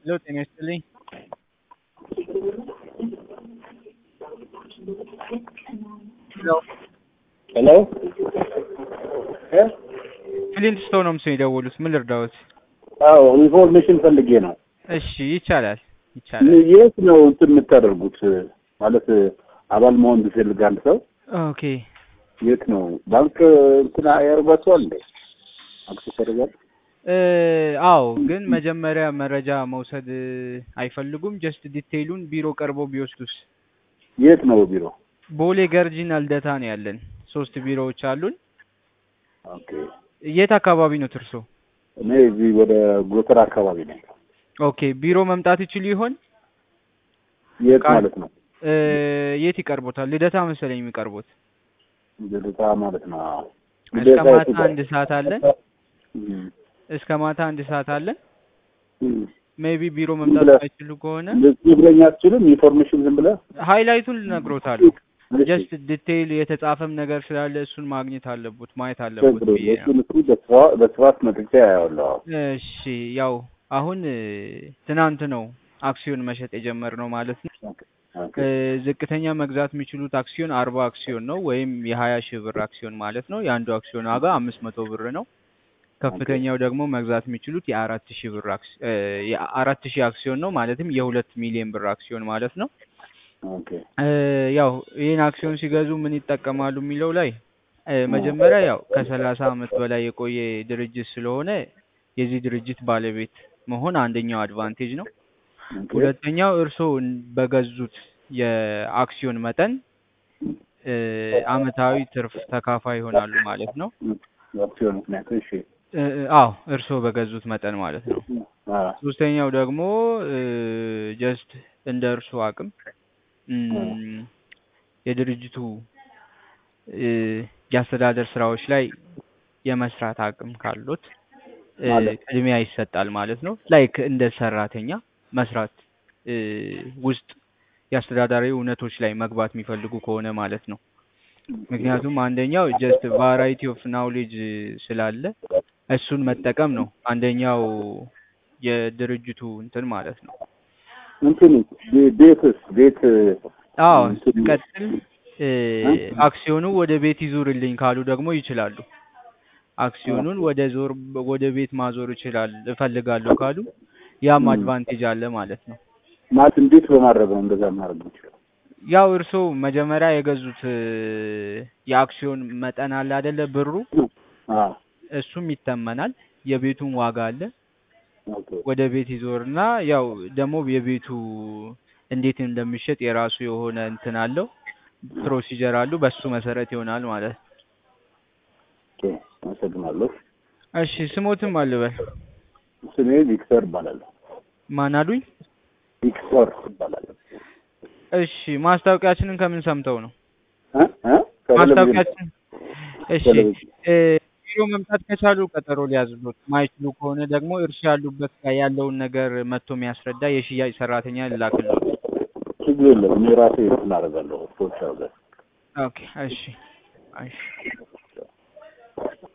ሄሎ ጤና ይስጥልኝ። ሄሎ ሄሎ እ ክሊንት ስቶን ነው ምስል የደወሉት። ምን ልርዳዎት? አዎ ኢንፎርሜሽን ፈልጌ ነው። እሺ ይቻላል ይቻላል። የት ነው እንትን የምታደርጉት? ማለት አባል መሆን ቢፈልግ አንድ ሰው ኦኬ የት ነው ባንክ እንትን ያደርጓቸዋል እንዴ? አክሰስ ያደርጋል? እ አዎ ግን መጀመሪያ መረጃ መውሰድ አይፈልጉም? ጀስት ዲቴይሉን ቢሮ ቀርቦ ቢወስዱስ? የት ነው ቢሮ? ቦሌ ገርጂና ልደታ ነው ያለን። ሶስት ቢሮዎች አሉን። ኦኬ የት አካባቢ ነው ትርሶ? እኔ እዚህ ወደ ጎተራ አካባቢ ነኝ። ኦኬ ቢሮ መምጣት ይችሉ ይሆን? የት ቃል- ማለት ነው? እ የት ይቀርቦታል? ልደታ መሰለኝ የሚቀርቡት። ልደታ ማለት ነው። አዎ። እስከ ልደታ ማታ የቱ ጋር? አንድ ሰዓት አለን። እም፣ እስከ ማታ አንድ ሰዓት አለን። እም። ሜቢ ቢሮ መምጣት ብለህ- አይችሉ ከሆነ ልትነግረኝ አትችልም? ኢንፎርሜሽን ዝም ብለህ ሃይላይቱን ልነግሮታሉ። እሺ፣ ጀስት ዲቴይል የተጻፈም ነገር ስላለ እሱን ማግኘት አለቡት ማየት አለቡት ችግር ብዬ የለም። ነው። እሱን እሱ በስፋ- በስፋት መጥቼ አያለሁ። እሺ ያው አሁን እ፣ ትናንት ነው አክሲዮን መሸጥ የጀመርነው ማለት ነው። ኦኬ እ፣ ዝቅተኛ መግዛት የሚችሉት አክሲዮን አርባ አክሲዮን ነው ወይም የሀያ ሺህ ብር አክሲዮን ማለት ነው። የአንዱ አክሲዮን ዋጋ አምስት መቶ ብር ነው። ከፍተኛው ደግሞ መግዛት የሚችሉት የአራት ሺህ ብር አክስ- እ፣ የአራት ሺህ አክሲዮን ነው ማለትም የሁለት ሚሊዮን ብር አክሲዮን ማለት ነው። ኦኬ እ፣ ያው ይህን አክሲዮን ሲገዙ ምን ይጠቀማሉ የሚለው ላይ እ፣ መጀመሪያ ያው ከሰላሳ አመት በላይ የቆየ ድርጅት ስለሆነ የዚህ ድርጅት ባለቤት መሆን አንደኛው አድቫንቴጅ ነው። ኦኬ ሁለተኛው እርስዎ እን- በገዙት የአክሲዮን መጠን እ፣ አመታዊ ትርፍ ተካፋይ ይሆናሉ ማለት ነው። አክሲዮን ምክንያት እሺ እ፣ አዎ እርስዎ በገዙት መጠን ማለት ነው። አ ሶስተኛው ደግሞ ጀስት እንደ እርስዎ አቅም እም፣ የድርጅቱ እ፣ የአስተዳደር ስራዎች ላይ የመስራት አቅም ካሉት እ፣ ማለት? ቅድሚያ ይሰጣል ማለት ነው። ላይክ እንደ ሰራተኛ መስራት እ፣ ውስጥ የአስተዳዳሪ እውነቶች ላይ መግባት የሚፈልጉ ከሆነ ማለት ነው። ምክንያቱም አንደኛው ጀስት ቫራይቲ ኦፍ ናውሌጅ ስላለ እሱን መጠቀም ነው አንደኛው የድርጅቱ እንትን ማለት ነው። እንትን ቤ- ቤትስ ቤት አዎ እንትን ቀጥል እ፣ አክሲዮኑ ወደ ቤት ይዙርልኝ ካሉ ደግሞ ይችላሉ። አክሲዮኑን ወደ ዞር ወደ ቤት ማዞር ይችላል እፈልጋለሁ ካሉ ያም ም። አድቫንቴጅ አለ ማለት ነው። ማለት እንዴት በማድረግ ነው እንደዛ ማድረግ የምችለው? ያው እርስዎ መጀመሪያ የገዙት እ፣ የአክሲዮን መጠን አለ አይደለ ብሩ አ እሱም ይተመናል። የቤቱን ዋጋ አለ ኦኬ ወደ ቤት ይዞርና ያው ደግሞ የቤቱ እንዴት እንደሚሸጥ የራሱ የሆነ እንትን አለው ፕሮሲጀር አሉ። በሱ መሰረት ይሆናል ማለት ነው። ኦኬ አመሰግናለሁ። እሺ ስሞትም አልበል ስሜ ቪክተር እባላለሁ። ማን አሉኝ? ቪክተር እባላለሁ። እሺ ማስታወቂያችንን ከምን ሰምተው ነው? እ እ ከቴሌቪዥን ማስታወቂያችን እሺ ቴሌቪዥን እ፣ ቢሮ መምጣት ከቻሉ ቀጠሮ ሊያዝሉት፣ ማይችሉ ከሆነ ደግሞ እርሻ ያሉበት ጋር ያለውን ነገር መጥቶ የሚያስረዳ የሽያጭ ሰራተኛ ልላክልዎት። ችግር የለም። እኔ ራሴ እንትን አደርጋለሁ። ፖስት አደርጋለሁ። ኦኬ እሺ እሺ